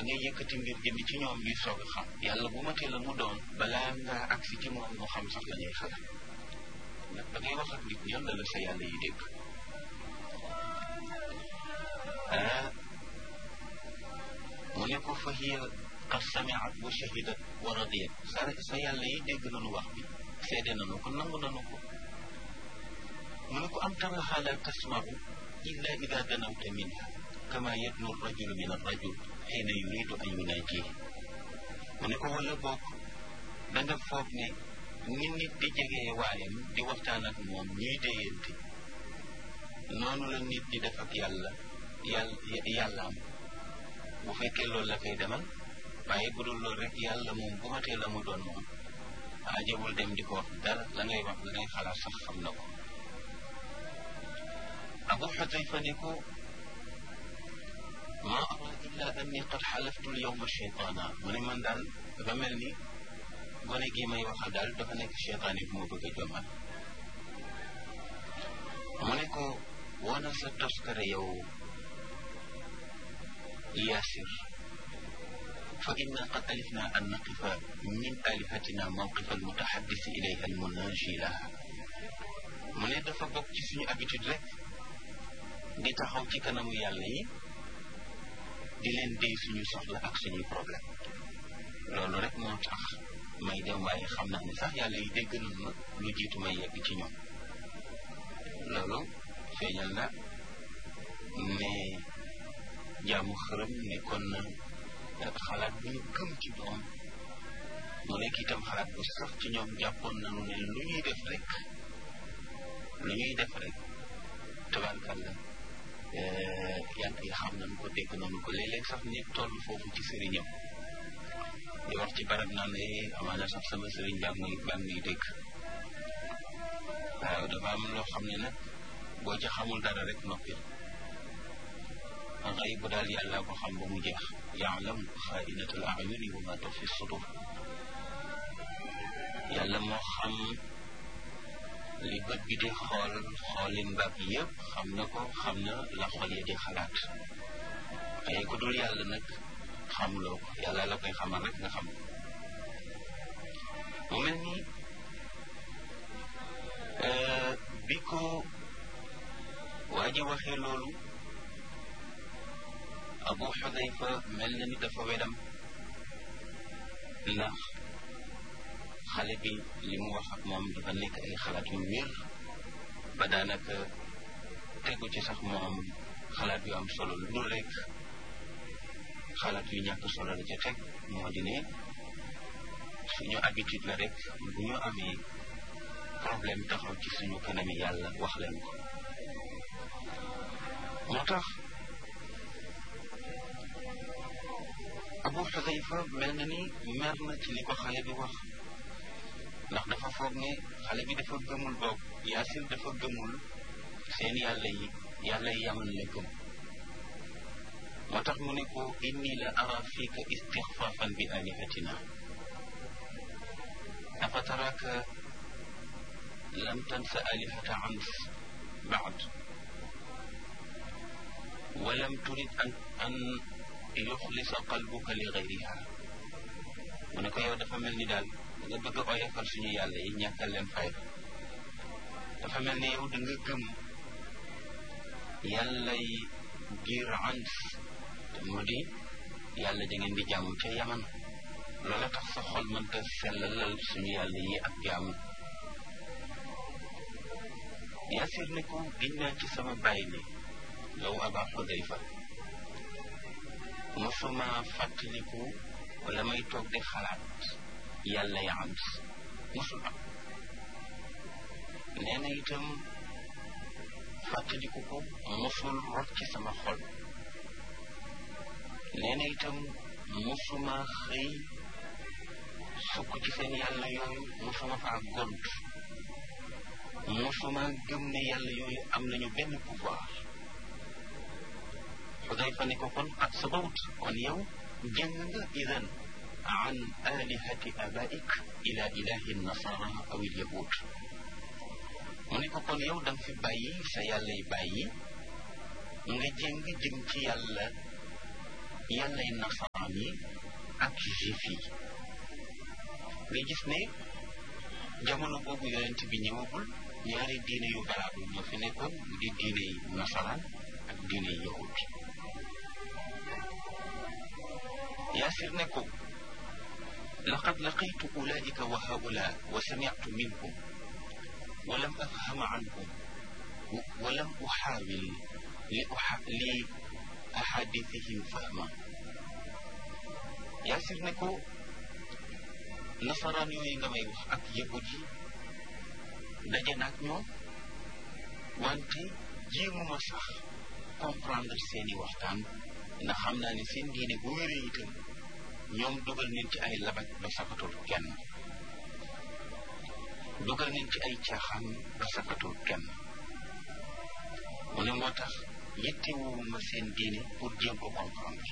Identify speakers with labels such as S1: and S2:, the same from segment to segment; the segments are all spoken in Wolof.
S1: ngay yëkkati mbir jëmi ci ñoom ñuy soog a xam yàlla bu ma tee la mu doon balaa ngaa agsi ci moom mu xam sax la ñuy xalaat ndax da ngay wax ak nit ñoom la la sa yàlla yi dégg ah mu ne ko fa hiya qad samiat wa shahidat wa radiyat sa sa yàlla yi dégg nañu wax bi seede nañu ko nangu nañu ko mu ne ko am taraha la tasmau illa ida danawta minha kama yadnu rajulu min arrajul xiina yuridu an yunaajihi mu ne ko wala bokk da nga foog ne ni nit di jegee waayam di waxtaan ak moom ñuy déyante noonu la nit di def ak yàlla yàlla yàllaam bu fekkee loolu la koy demal waaye bu dul loolu rek yàlla moom bu matee la mu doon moom ajabul dem di ko wax dara la ngay wax la ngay xalaat sax xam na ko abu xudayfa ne ko ma ara illa anni qad xalaftu lyawma cheytaana mu ne man daal dafa mel ni gone gi may waxal daal dafa nekk cheytaan yi bu ma bëgg a jommal mu ne ko wana sa toskare yow yaasir fa inna qad alifna an naqifa min alihatina mawqifa almutaxaddisi ilayha almunaji laha mu ne dafa bokk ci suñu habitude rek di taxaw ci kanamu yàlla yi di leen déy suñu soxla ak suñuy problème loolu rek moo tax may dem waaye xam naa ne sax yàlla yi dégg nañ ma lu jiitu may yegg ci ñoom loolu feeñal na ne jaamu xërëm nekkoon na xalaat bu ñu gëm ci doom mu nekk itam xalaat bu sax ci ñoom jàppoon nañu ne lu ñuy def rek lu ñuy def rek tabarkàlla yàlla yi xam nañu ko dégg nañu ko léeg-léeg sax nit toll foofu ci sëriñam di wax ci barab naan ne amaana sax sama sëriñ baa ngi baa ngi dégg waaw dafa am loo xam ne nag boo ca xamul dara rek noppi xëy bu daal yàlla ko xam ba mu jeex yaalam xaainatul ayuni wa ma tuxfi sudur yàlla moo xam li bët bi di xool xoolin baab yëpp xam na ko xam na la xol ya di xalaat waaye ku dul yàlla nag xamuloo ko yàlla la koy xamal rek nga xam mu mel ni bi ko waa ji waxee loolu abu xudayfa mel na ni dafa wedam ndax xale bi li mu wax ak moom dafa nekk ay xalaat yu wér ba daanaka tegu ci sax moom xalaat yu am solo lu dul rek xalaat yu ñàkk solo la ca teg moo di ne suñu habitude la rek bu ñu amee problème taxaw ci suñu kanami yàlla wax leen ko moo tax abu xudayfa mel na ni mer na ci li ko xale bi wax ndax dafa foog ne xale bi dafa gëmul boog yaasin dafa gëmul seen yàlla yi yàlla yi yaman la gëm moo tax mu ne ko inni la ara fiika istixfaafan bi alihatina afa taraka lam tansa alihata ams baad walam turid an an yuxlisa qalbuka li gayriha mu ne ko yow dafa mel ni daal nga bëgg a oyofal suñu yàlla yi ñàkkal leen fayda dafa mel ni yow da nga gëm yàlla yi giir ans te moo di yàlla da ngeen di jaamu ca yaman loola tax sa xol mënta sellalal suñu yàlla yi ak jaamu yaasir ne ko giñ naa ci sama bàyyi ne yow aba xudayfa mosuma fàttaliku wala may toog di xalaat yàlla ya am mosul am nee na itam fàttaliku ko mosul rot ci sama xol nee na itam mosuma xëy sukk ci seen yàlla yooyu mosuma faa gont mosuma gëm ne yàlla yooyu am nañu benn pouvoir xudayfa ne ko kon ak sabawut kon yow jëng nga idan an alihati abaik ila ilahi nasara aw il yahud mu ne ko kon yow danga fi bàyyi sa yàlla yi bàyyi nga jëng jëm ci yàlla yàllay nasaraan yi ak juif yi nga gis ne jamono boobu yonent bi ñëwagul ñaari diine yu valable ñoo fi nekkoon mu di diine yi nasaraan ak diine yi yahud yaasir ne ko laqad laqitu ulaika wa haula wa sami'tu minhum wa lam afhama anhum wa lam uxaawil li uxa li ahadithihim fahma yaasir ne ko nasaraan yooyu nga may wax ak yahud yi daje naag ñoom wante jéemuma sax comprendre seeni waxtaan ndax xam naa ne seen diine bu wéree itam ñoom dugal nañ ci ay labat ba safatul kenn dugal nañ ci ay caaxaan ba safatul kenn mu ne moo tax yittewuma seen diine pour jéem ko comprendre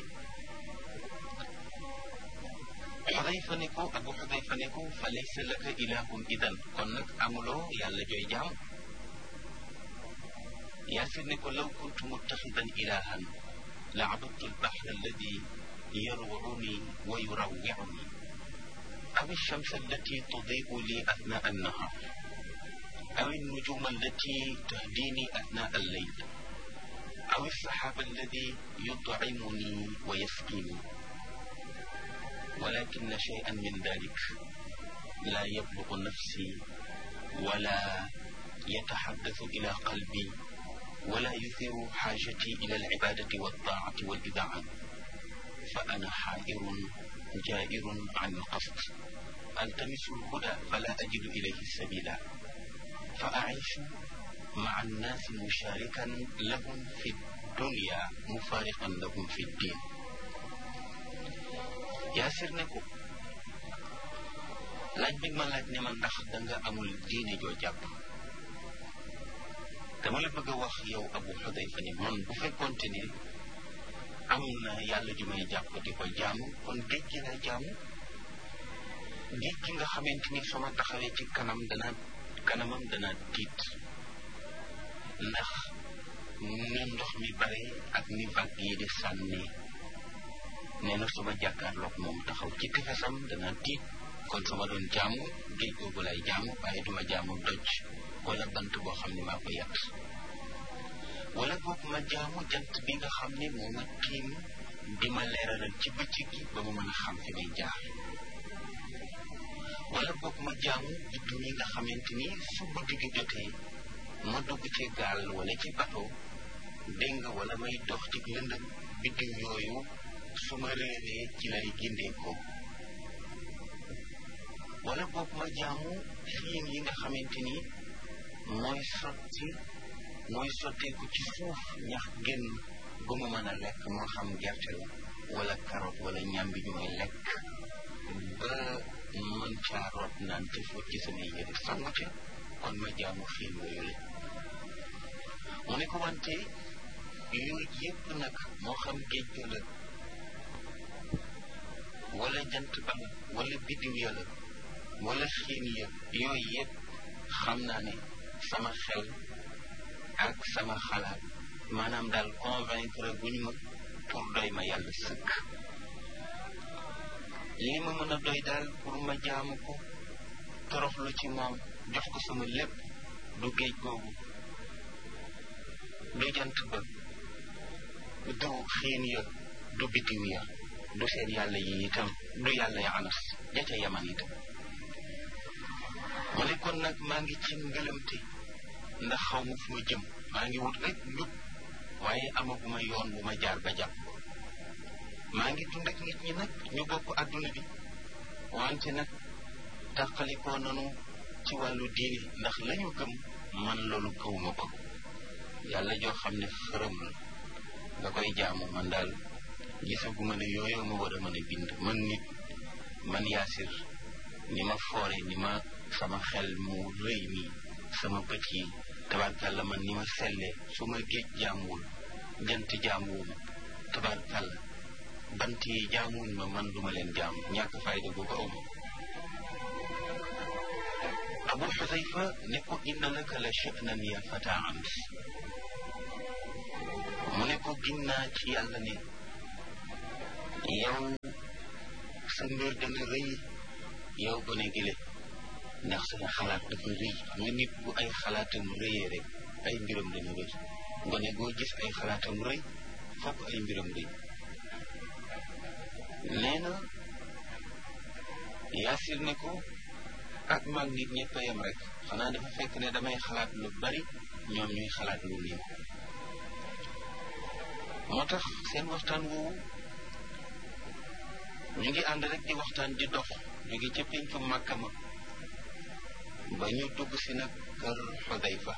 S1: xudayfa ne ko abu xudayfa ne ko fa laysa laka ilahun idan kon nag amuloo yàlla jooy jaam yaasir ne ko law kuntu muttaxidan ilahan la abadtu albaxra alladi yarwuni wa yurawwiuni aw alshams allati tudiu li athnaa annahar aw النجوم التي تهديني أثناء الليل أو السحاب الذي يطعمني ويسقيني ولكن شيئا من ذلك لا يبلغ نفسي ولا يتحدث إلى قلبي ولا يثير حاجتي إلى العبادة والطاعة والإذاعة فأنا حائر جائر عن القصد ألتمس الهدى فلا أجد إليه السبيل فأعيش مع الناس مشاركا لهم في الدنيا مفارقا لهم في الدين yaasir ne ko laaj bi ma laaj ne ma ndax danga amul diine joo jàpp dama la bëgg a wax yow abu xudayfa ni man bu fekkonte ni am na yàlla ju may jàpp di ko jaamu kon géej gi lay jaamu géej gi nga xamante ni sama taxawee ci kanam dana kanamam dana tiit ndax ni ndox mi bare ak ni vague yi di sànni nee na suma jàkkaarloog moom taxaw ci tefesam dana tiit kon sama doon jaamu géej googu lay jaamu waaye duma jaamu doj wala bant boo xam ne maa ko yàtt wala boog ma jaamu jant bi nga xam ne moo ma tiim di ma leeralal ci bëccëg gi ba ma mën a xam fi may jaar wala boog ma jaamu biddiw yi nga xamante ni su guddi gi jotee ma dugg ci gaal wala ci bato dégg nga wala may dox ci lëndëm biddiw yooyu su ma réeree ci lay gindee ko wala boog ma jaamu xiin yi nga xamante ni mooy sotti mooy sotteeku ci suuf ñax génn ba mu mën a lekk moo xam gerte la wala carotte wala ñambi ñu may lekk ba mën caa root naan te fóot ci samay yére sangu ca kon ma jaamu xiin yooyu la mu ne ko wante yooyu yépp nag moo xam géej ga la wala jant ba la wala biddiw ya la wala xiin ya yooyu yépp xam naa ne sama xel ak sama xalaat maanaam daal convaincre guñ ma pour doy ma yàlla sëkk li ma mën a doy daal pour ma jaamu ko toroxlu ci moom jox ko sama lépp du géej googu du jant ba du xiin ya du biddiw ya du seen yàlla yi itam du yàlla ya anas ja ca yaman itam mu ne kon nag maa ngi ci ngëlamte ndax xaw ma fu ma jëm maa ngi wut rek njub waaye amaguma yoon bu ma jaar ba jàpp maa ngi dund ak nit ñi nag ñu bokk àdduna bi wante nag tàqalikoo nanu ci wàllu diini ndax lañu gëm man loolu gëwuma ko yàlla joo xam ne xërëm la nga koy jaamu man daal gisaguma ne yooyu ma war a mën a bind man nit man yaasir ni ma foore ni ma sama xel mu rëy mi sama bët yi tabarkàlla man ni ma selle su ma géej jaamuwul jant jaamuwuma tabarkàlla bant yi jaamuwuñ ma man duma leen jaamu ñàkk fayda googu awma abu xusayfa ne ko inna laka la sha'nan ya fata ams mu ne ko ginnaa ci yàlla ne yow sa mbir dana rëy yow gone gile ndax sa xalaat dafa rëy nga nit bu ay xalaatam rëyee rek ay mbiram dana rëy gone goo gis ay xalaatam rëy fokk ay mbiram rëy nee na yaasir ne ko ak mag nit ñëpp a yem rek xanaa dafa fekk ne damay xalaat lu bari ñoom ñuy xalaat lu néew moo tax seen waxtaan woowu ñu ngi ànd rek di waxtaan di dox ñu ngi ca péncu Màkka ma ba ñu dugg si nag kër Xudayfa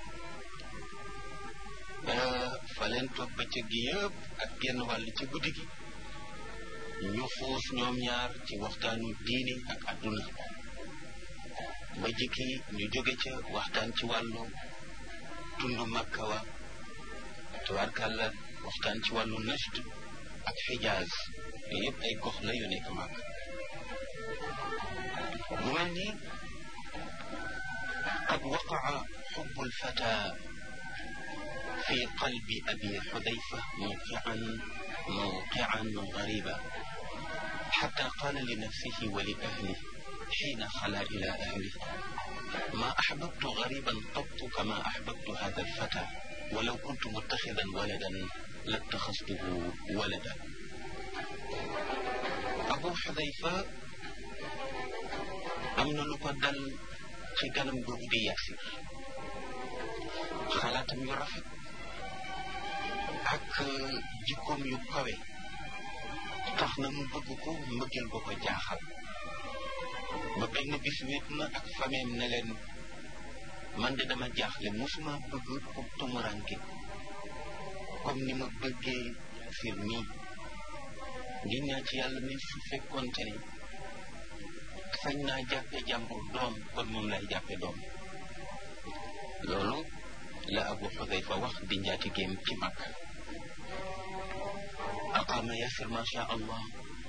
S1: fa leen toog bëccëg gi yëpp ak genn wàll ci guddi gi ñu xuus ñoom ñaar ci waxtaanu diini ak àdduna ba jikki ñu jóge ca waxtaan ci wàllu tundu Makka wa tubaarkàlla waxtaan ci wàllu najd ak xijaaz yooyu yëpp ay gox la yu nekk Makka mu mel ni qad waqaa xubbu lfata fi qalbi abi xudayfa mawqian mawqian gariba xata qaala li nafsihi wa li ahlihi حين خلا إلى أهله ما أحببت غريبا قط كما أحببت هذا الفتى ولو كنت متخذا ولدا لاتخذته ولدا أبو حذيفة أمن لقدل ci ganam googu di Yaasir xalaatam yu rafet ak jikkoom yu kawe tax na mu bëgg ko mbëggeel ba ko jaaxal ba benn bis wéet na ak fameem ne leen man de dama jaaxle musuma bëgg ku tumuranke comme ni ma bëggee fir nii ngi ñaa ci yàlla ne su fekkoonte ne sañ naa jàppe jàmbur doom kon moom lay jàppe doom loolu la abu xudayfa wax di njaati géem ci mag aqaama yasir ma sha allah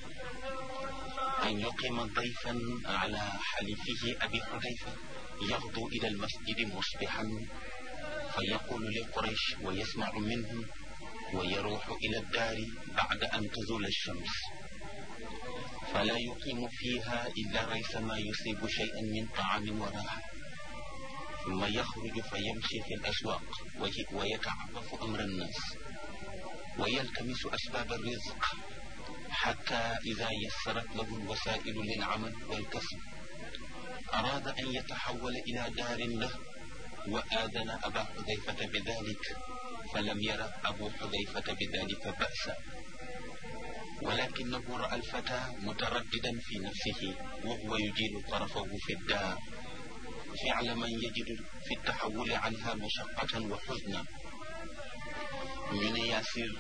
S1: أن يقيم ضيفا على حليفه أبي حذيفة يغدو إلى المسجد مصبحا فيقول لقريش ويسمع منهم ويروح إلى الدار بعد أن تزول الشمس فلا يقيم فيها إلا ريث ما يصيب شيئا من طعام وراحة ثم يخرج فيمشي في الأسواق ويتعرف أمر الناس ويلتمس أسباب الرزق حتى إذا يسرت له الوسائل للعمل والكسب أراد أن يتحول إلى دار له وآذن أبا حذيفة بذلك فلم ير أبو حذيفة بذلك بأسا ولكنه رأى الفتى مترددا في نفسه وهو يجيل طرفه في الدار فعل من يجد في التحول عنها مشقة وحزنا من ياسر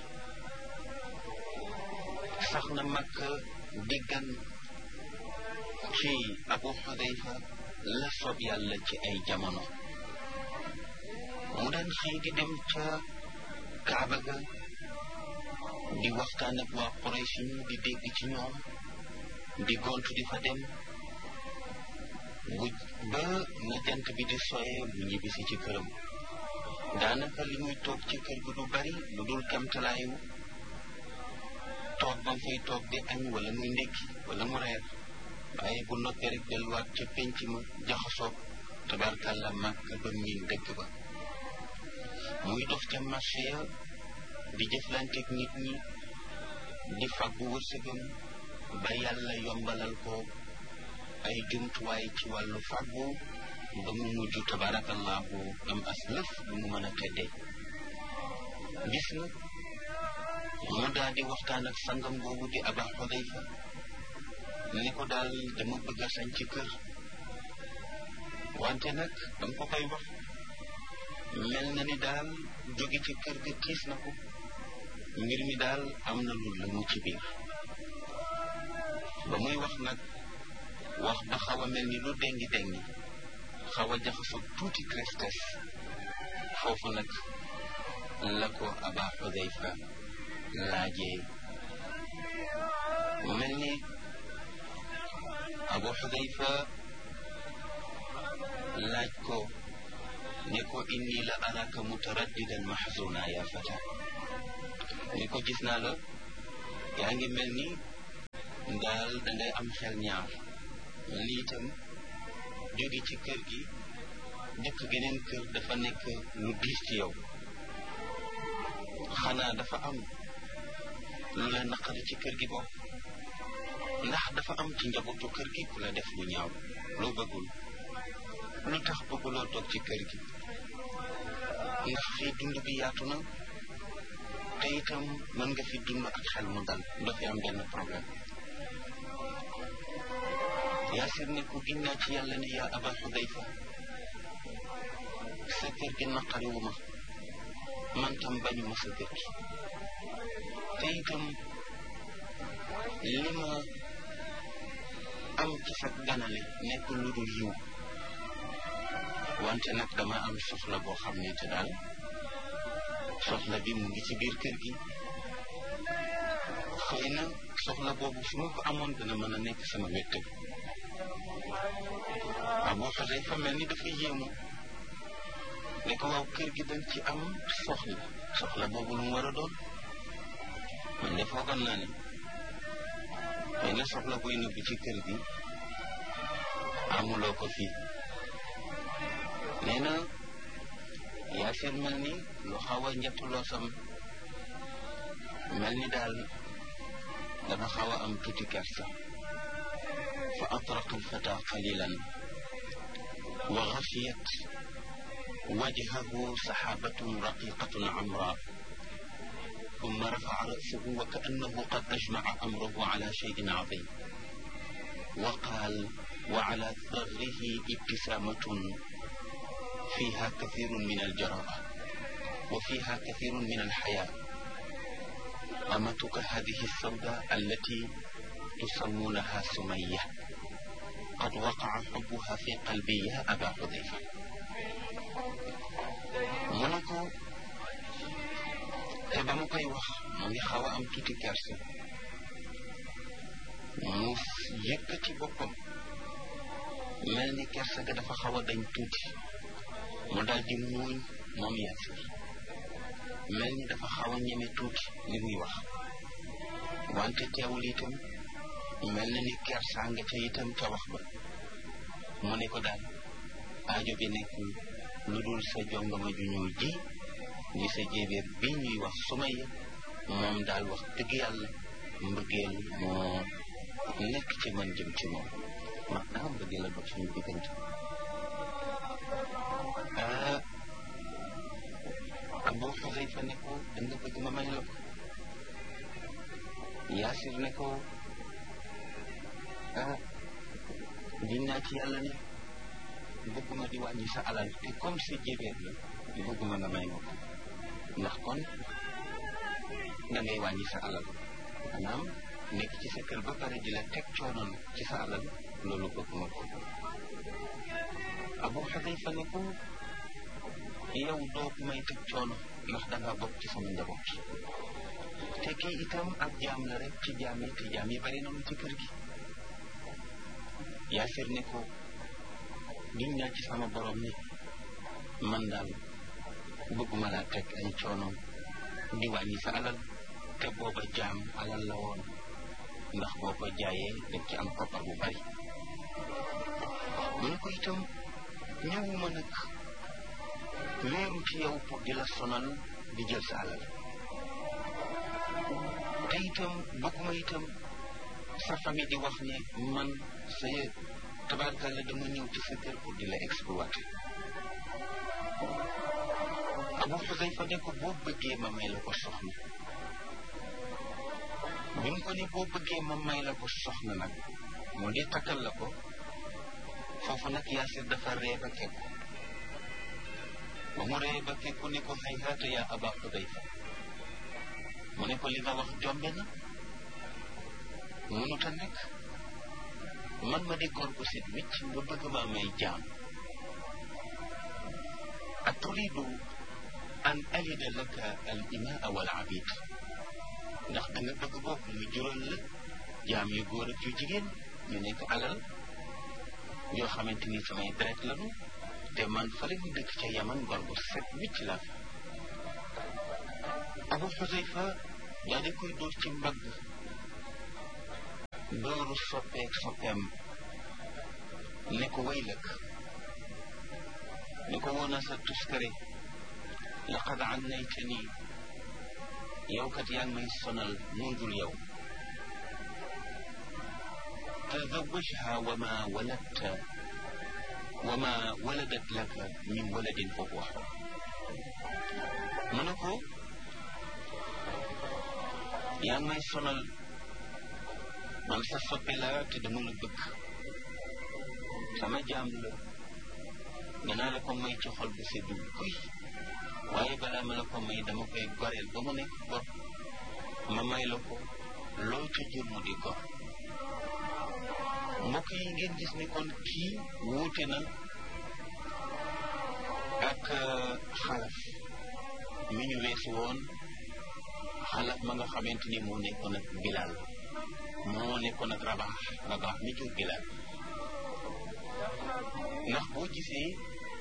S1: sax na mag déggan ci abu xudayfa la soob yàlla ci ay jamono mu daan xëy di dem ca kaaba ga di waxtaan ak waa Quraysh ñi di dégg ci ñoom di gontu di fa dem bu ba na jant bi di soyee mu ñibbisi ci këram daanaka li muy toog ci kër gi du bari lu dul kemtalaayu toog ba mu fay toog di añ wala muy ndékki wala mu reer waaye bu noppee rek delluwaat ca penc ma jaxasoog tabarkàlla màkk ba miin dëkk ba muy dox ca marché ya di jëflanteeg nit ñi di fàggu wërsëgam ba yàlla yombalal ko ay jumtuwaay ci wàllu fàggu ba mu mujj tabarakallahu am as lëf bu mu mën a teddee bis na mu daal di waxtaan ak sangam boobu di aba xudayfa ni ko daal dama bëgg a sañ ci kër wante nag dama ko koy wax mel na ni daal jóge ci kër ga tiis na ko mbir mi daal am na lu la mu ci biir ba muy wax nag wax ba xaw a mel ni lu dengi dengi xaw a jaxasoo tuuti tristesse foofu nag la ko aba xudayfa laajee mu mel ni abu xudayfa laaj ko ne ko inni la araka mutaraddidan maxzuna ya fata ni ko gis naa la yaa ngi mel ni daal dangay am xel ñaar mel ni itam jóge ci kër gi dëkk geneen kër dafa nekk lu diis ci yow xanaa dafa am lu la naqari ci kër gi bokk ndax dafa am ci njabootu kër gi ku la def lu ñaaw loo bëggul lu tax bëgguloo toog ci kër gi ndax fii dund bi yaatu na te itam mën nga fi dund ak xel mu dal doo fi am benn problème yaasir ne ko ginnaa ci yàlla ne yaa aba xudayfa sa kër gi naqariwu ma man tam bañu ma sa kër gi te itam li ma am ci sa ganale nekk lu dul yiw wante nag dama am soxla boo xam ne te daal soxla bi mu ngi ci biir kër gi xëy na soxla boobu su ma ko amoon dana mën a nekk sama wéttal waaw boo xasee fa mel ni dafa yéemu ne ko waaw kër gi dañ ci am soxla soxla boobu lu mu war a doon man de foogoon naa ne xëy na soxla buy nëbbu ci kër gi amuloo ko fii nee na yaasir mel ni lu xaw a njattuloo sam mel ni daal dafa xaw a am tuuti kersa fa atraqa alfata qalilan wa xafiyat wajhahu saxaabatun raqiqatun amra ثم رفع رأسه وكأنه قد أجمع أمره على شيء عظيم وقال وعلى ثغره ابتسامة فيها كثير من الجراءة وفيها كثير من الحياة أمتك هذه السوداء التي تسمونها سمية قد وقع حبها في قلبي يا أبا حذيفة منكو te ba mu koy wax mu ngi xaw a am tuuti kersa mu yëkkati boppam mel ni kersa ga dafa xaw a dañ tuuti mu daal di muuñ moom Yaasir mel ni dafa xaw a ñeme tuuti li muy wax wante teewul itam mel na ni kersa nga ca itam ca wax ba mu ne ko daal aajo bi nekkul lu dul sa jongama ju ñëw ji di sa jéebéer bi ñuy wax Sumayya moom daal wax dëgg yàlla mbëggeel moo nekk ci man jëm ci moom maanaam mbëggeel la dox suñu diggante ah Abu Xuzayfa ne ko da nga bëgg ma may la ko Yaasir ne ko ah dinaa ci yàlla ne bëgguma di wàññi sa alal te comme sa jéebéer la bëgguma nga may ma ko ndax kon da ngay wàññi sa alal maanaam nekk ci sa kër ba pare di la teg coonoon ci sa alal loolu bëgguma ko Abu Xudayfa ne ko yow doo may teg coono ndax danga bokk ci sama njaboot te kii itam ak jaam la rek ci jaam yi te jaam yi bari nañu ci kër gi Yaasir ne ko giñ naa ci sama borom ni man daal bëgguma laa teg ay coono di wàññi sa alal te booba jaam alal la woon ndax boo ko jaayee dañ ci am koppar bu bari mu ne ko itam ñëwuma nag wéeru ci yow pour di la sonal di jël sa alal te itam bëgguma itam sa famille di wax ne man sa tabarkalla dama ñëw ci sa kër pour di la exploiter Abu Xuzayfa ne ko boo bëggee ma may la ko soxna bi mu ko ne boo bëggee ma may la ko soxna nag moo di takkal la ko foofu nag Yaasir dafa ree ba kekku ba mu ree ba kekku ne ko hayhaata yaa Aba Xuzayfa mu ne ko li nga wax jombe na mënut a nekk man ma di góor bu set wicc nga bëgg maa may jaam aturidu an alida laka al imaa wal abid ndax da nga bëgg boobu mu jural la jaam yu góor ak yu jigéen ñu nekk alal yoo xamante ni samay deret lañu te man fale mu dëkk ca yaman góor bu set wicc la Abu Xuzayfa daa di koy dóor ci mbagg dooru soppeek soppeem ne ko waylak ne ko woon a sa tuskare laqad annaytani yow kat yaa ngi may sonal mundul yow tazawajha wa ma waladta wa ma waladat laka min waladin fa huwa xor mu ne ko yaa ngi may sonal man sa soppe la te dama la bëgg sama jaam la nga naa la ko may ci xol bu seddu kuy waaye balaa ma la ko may dama koy goreel ba mu nekk gor ma may la ko loo ca jur mu di gor mbokk yi ngeen gis ni kon kii wuute na ak xalaf mi ñu weesu woon xalaf ma nga xamante ni moo nekkoon ak bilal moo nekkoon ak rabax rabax mi jur bilal ndax boo gisee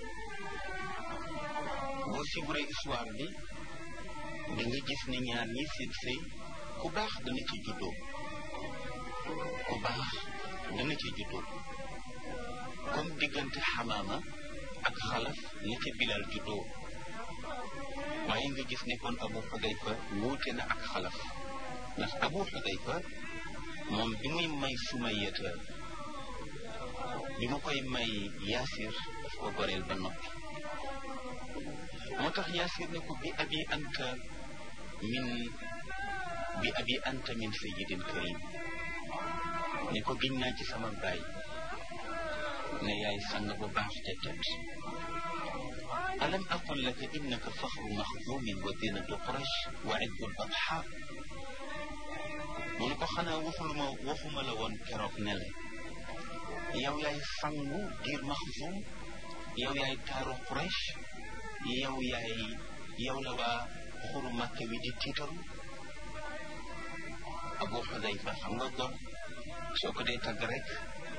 S1: boo siburee histoire bi da nga gis ni ñaar ñi seen sëy ku baax dana ci juddoo ku baax dana ci juddoo comme diggante xamaama ak xalaf ni ca bilal juddoo waaye nga gis ne kon abu xudayfa wuute na ak xalaf ndax abu xudayfa moom bi muy may sumayata bi mu koy may yaasir daf ko goreel ba noppi moo tax yaasir ne ko bi abi anta min bi abi anta min sayidin karim ne ko giñ naa ci sama baay ne yaay sang bu baax te tedd alam aqul laka innaka faxru maxzumin wa zinatu quraish wa iddu badxa mu ne ko xanaa waxuluma waxuma la woon keroog ne la yow yaay sangu diir maxzum yow yaay taaru quraish yow yaay yow la waa xuru màkk wi di tiitaru abu xudayfa xam nga gor soo ko dee tagg rek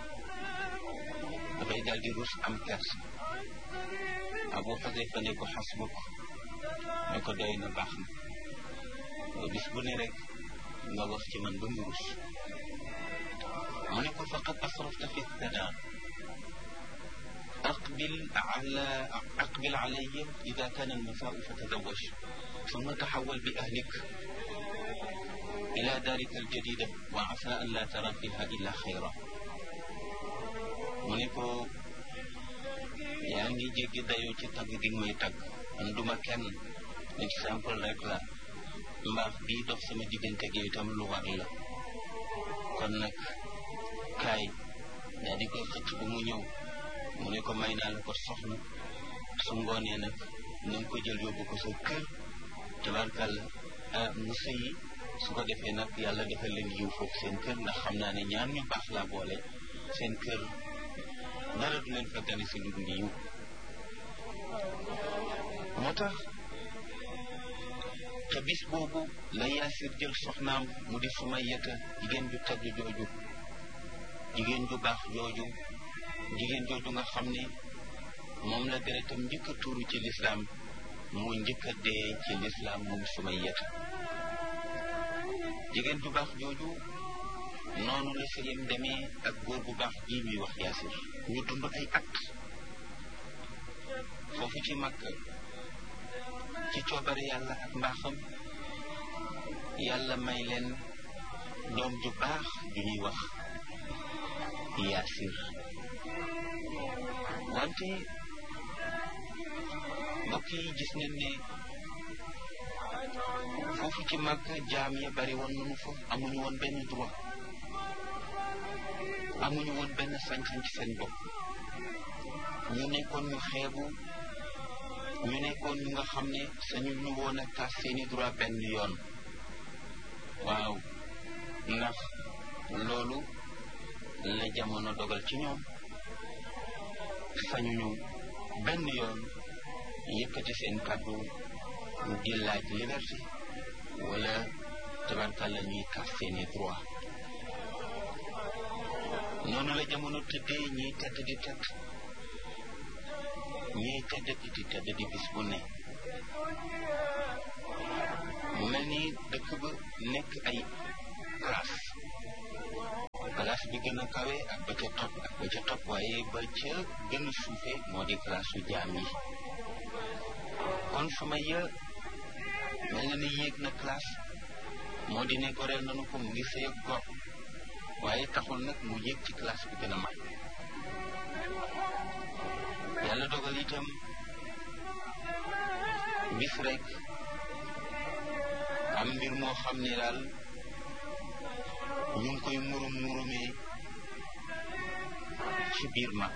S1: dafay daal di rus am kersa abu xudayfa ne ko xasbuk ne ko doy na baax na bis bu ne rek nga wax ci man ba mu rus mu ne ko faqad asrafta fi thana أقبل على أقبل علي إذا كان المساء فتزوج ثم تحول بأهلك إلى دارك الجديدة وعسى أن لا ترى فيها إلا خيرا منكو يعني جيجي دايو ci tagg di may tagg man duma kenn exemple rek la mbaax bii dox sama diggante gi itam lu war la kon nag kaay daa di koy xëcc bu mu ñëw mu ne ko may naa la ko soxna su ngoonee nag na nga ko jël yóbbu ko sa kër tabarkàlla ah mu sëyi su ko defee nag yàlla defal leen yiw foofu seen kër ndax xam naa ne ñaar ñu baax laa boole seen kër dara du leen fa gane si lu dul yiw moo tax te bis boobu la yaasir jël soxnaam mu di suma yeta jigéen ju tedd jooju jigéen ju baax jooju jigéen jooju nga xam ne moom la deretam njëkk a tuuru ci lislaam moo njëkk a dee ci lislaam moom sumay yeta jigéen ju baax jooju noonu la sëyam demee ak góor bu baax ji ñuy wax yaasir ñu dund ay at foofu ci màkk ci coobare yàlla ak mbaaxam yàlla may leen doom ju baax ju ñuy wax yaasir wante mbokk yi gis nañ ne foofu ci màgg jaam ya bari woon nañu fa amuñu woon benn droit amuñu woon benn sañ-sañ ci seen bopp ñu nekkoon ñu xeebu ñu nekkoon ñu nga xam ne sañu ñu woon a tas seeni droit benn yoon waaw ndax loolu la jamono dogal ci ñoom sañuñu benn yoon yëkkati seen kàddu di laaj liberté wala tabarkàlla ñuy kaas seeni droit noonu la jamono tëddee ñiy tedd di tedd ñiy tedd di tedd di bis bu ne mu mel ni dëkk ba nekk ay classe classe bi gën a kawe ak ba ca topp ak ba ca topp waaye ba ca gën a suufe moo di classe su jaam yi kon Sumayya mel na ni yéeg na classe moo di ne goreel nañu ko mu ngi sëy ak gor waaye taxul nag mu yéeg ci classe bi gën a mag yàlla dogal itam bis rek am mbir moo xam ne daal ñu ngi koy murum murumee ci biir mag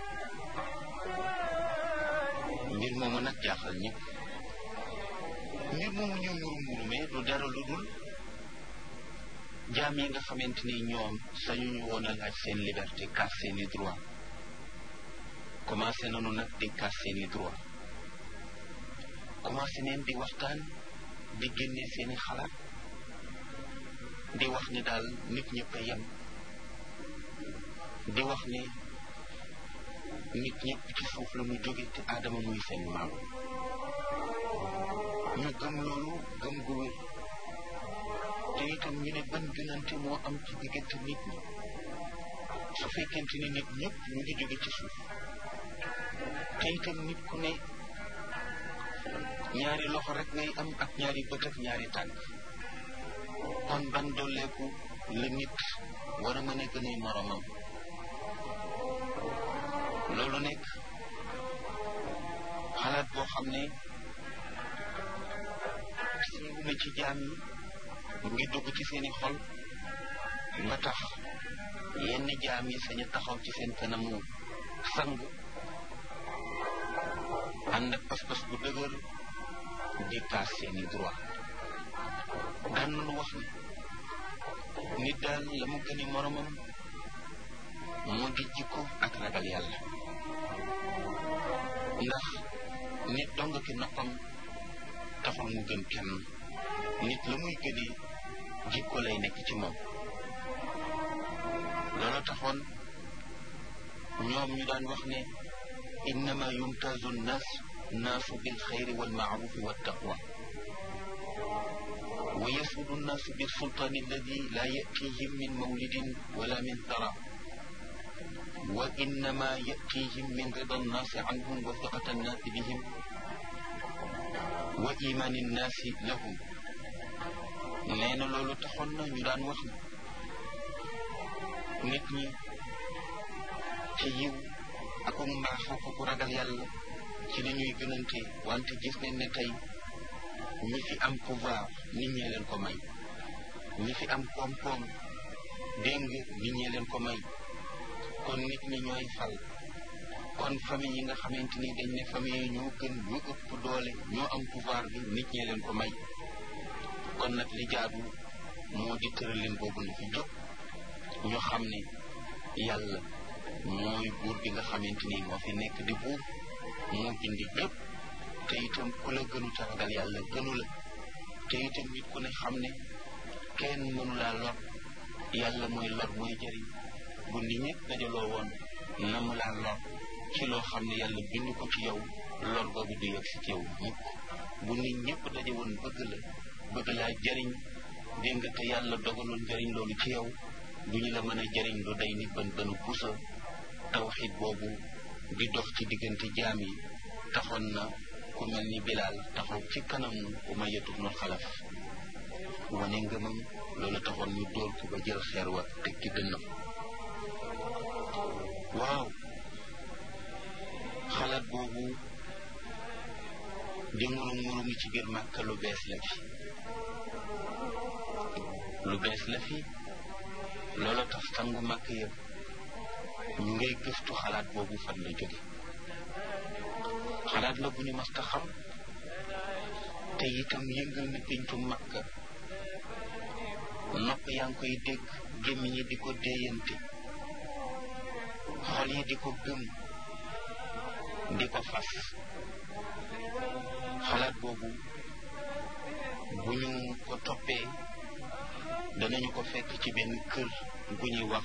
S1: mbir moomu nag jaaxal ñëpp mbir moomu ñu murum murumee du dara lu dul jaam yi nga xamante ni ñoom sañuñu woon a laaj seen liberté kaas seeni droit commencé nañu nag di kaas seeni droit commencé neen di waxtaan di génne seeni xalaat di wax ni daal nit ñëpp a yem di wax ni nit ñëpp ci suuf la mu jóge te aadama muy seen maam ñu gëm loolu gëm gu wér te itam ñu ne ban gënante moo am ci diggante nit ñi su fekkente ni nit ñëpp ñu ngi jóge ci suuf te itam nit ku ne ñaari loxo rek ngay am ak ñaari bët ak ñaari tànk kon ban dolleeku la nit war a mën a gën a moromam loolu nekk xalaat boo xam ne siiw na ci jaam yi mu ngi dugg ci seeni xol ba tax yenn jaam yi sañu taxaw ci seen kanamu sang ànd ak pas-pas bu dëgër di kaas seeni droit daan nañu wax ni nit daal la mu gëni moromam moo di jikko ak ragal yàlla ndax nit dong ki noppam taxul mu gën kenn nit la muy gëni jikko lay nekk ci moom loolu taxoon ñoom ñu daan wax ne innama yumtazu nnaas naasu bil xayri wal maarufi wa taqwa wa yasudu nnaasu bil sultaani alladi laa yatihim min mawlidin wala min tara wa innama yatihim min rida nnaasi anhum wa fiqata nnaasi bihim wa imaani nnaasi lahum nee na loolu taxoon na ñu daan wax ne nit ñi ci yiw ak mbaax ak ku ragal yàlla ci la ñuy gënante wante gis nañ ne tey ñi fi am pouvoir nit ñee leen ko may ñi fi am koom-koom dégg nga nit ñee leen ko may kon nit ñi ñooy fal kon famille yi nga xamante ni dañ ne famille yi ñoo gën ñu ëpp doole ñoo am pouvoir bi nit ñee leen ko may kon nag li jaadu moo di tëralin boobu na fi jóg ñu xam ne yàlla mooy buur bi nga xamante ni moo fi nekk di buur moo bindi ñëpp te itam ku la gënu ta ragal yàlla gënu la te itam nit ku ne xam ne kenn mënu laa lor yàlla mooy lor mooy jëriñ bu nit ñëpp dajaloo woon na mu laa lor ci loo xam ne yàlla bind ko ci yow lor boobu du yegg si ci yow mukk bu nit ñëpp daje woon bëgg la bëgg laa jëriñ dégg nga te yàlla dogaloon jëriñ loolu ci yow duñu la mën a jëriñ lu day ni bën bënu pusa tawxid boobu di dox ci diggante jaam yi taxoon na ku mel ni bilaal taxaw ci kanamu Umayya ibnu Xalaf wane ngëmam loolu taxoon ñu dóor ko ba jël xeer wa teg ci dënnam waaw xalaat boobu di murum murumi ci biir Màkka lu bees la fi lu bees la fi loolu tax sangu màkk yëpp ñu ngay gëstu xalaat boobu fan la jóge xalaat la bu ñu mas ta xam te itam yëngal na péncu màkk nopp yaa ngi koy dégg gémmiñ yi di ko déeyante xol yi di ko gëm di ko fas xalaat boobu bu ñu ko toppee danañu ko fekk ci benn kër gu ñuy wax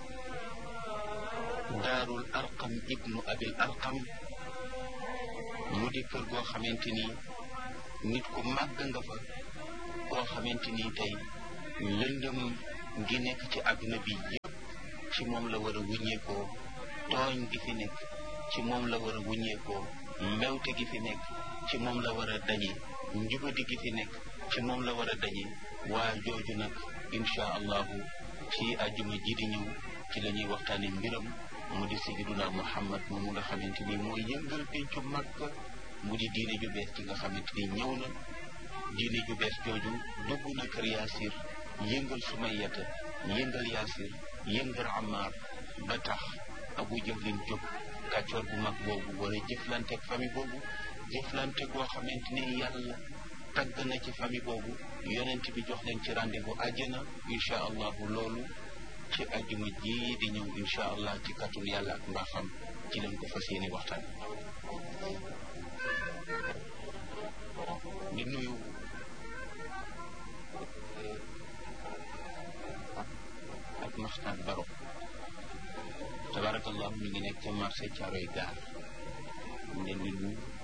S1: daarul arqam ibnu abil arqam mu di kër goo xamante ni nit ku màgg nga fa koo xamante ni tey lëndëm gi nekk ci àdduna bi yëpp ci moom la war a wuññeekoo tooñ gi fi nekk ci moom la war a wuññeekoo mbewte gi fi nekk ci moom la war a dañe njubadi gi fi nekk ci moom la war a dañe waa jooju nag insha allahu ci àjjuma ji di ñëw ci la ñuy waxtaane mbiram mu di sayyiduna muhammad moomu nga xamante ni mooy yëngal pencu Makka mu di diine ju bees ci nga xamante ni ñëw na diine ju bees jooju dugg na kër yaasir yëngal sumayata yëngal yaasir yëngal amaar ba tax abu jahlin jóg kàccoor bu mag boobu war a jëflanteeg famille boobu jëflante goo xamante ni yàlla tagg na ci famille boobu yonent bi jox leen ci rendez-vous àjjana incha allahu loolu ci ajjuma ji di ñëw incha allah ci kàttul yàlla ak mbaaxam ci leen ko fas yéene waxtaan di nuyu ak maxtaan baro tabarakallah ñu ngi nekk ca marché Caaroy gaar ñu leen di nuyu